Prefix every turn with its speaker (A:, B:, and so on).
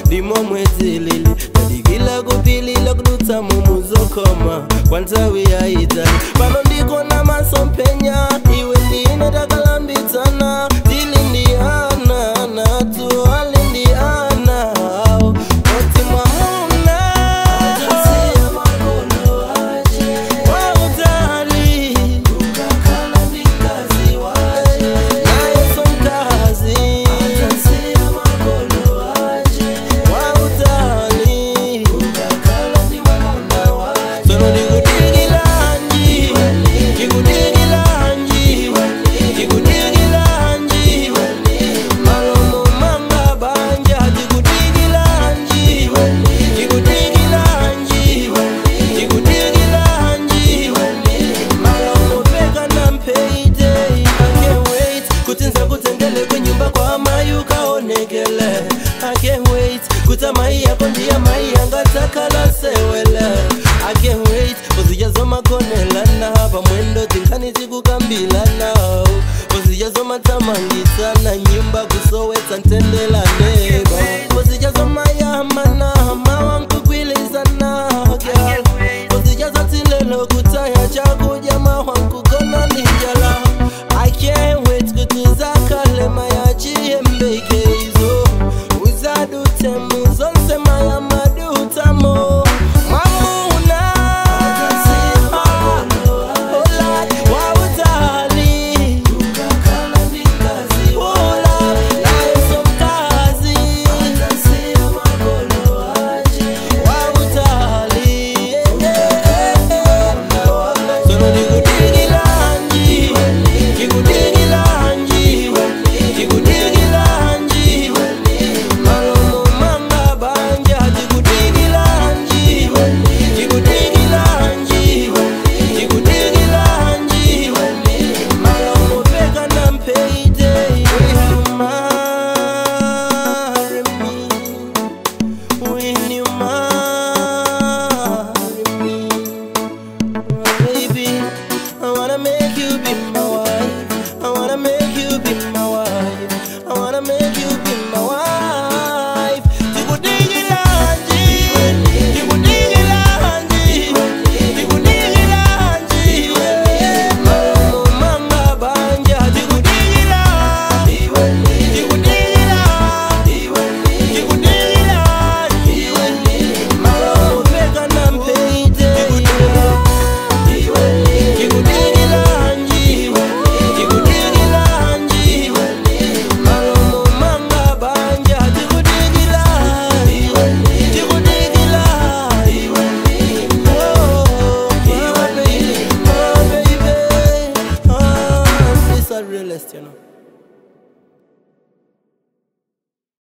A: ndimo mwedzilili tadikila kupilila kudutsa mumuzokoma kwa nthawi yayitali pano ndikona masompenya iwe ndine takalambidzana tili ndi ana natu ali ndi ana awo oti mwaona wautali naye somkazi wautali sono ndikudikilanji ndikudikilanji ndikudikilanji malomo manga banja ndikudikilanji ndikudikilanji ndikudikilanji malomo peka na mpeite I can't wait kuti nza kudzengele kwenyumba kwa amai ukaonekele I can't wait kuti amai yako ndiye amai yangatakala sewele I can't wait uzijazomakonelana pamwendo tinkhani tikukambilana uzijazomathamangitsana nyumba kusowetsa ntendelaneba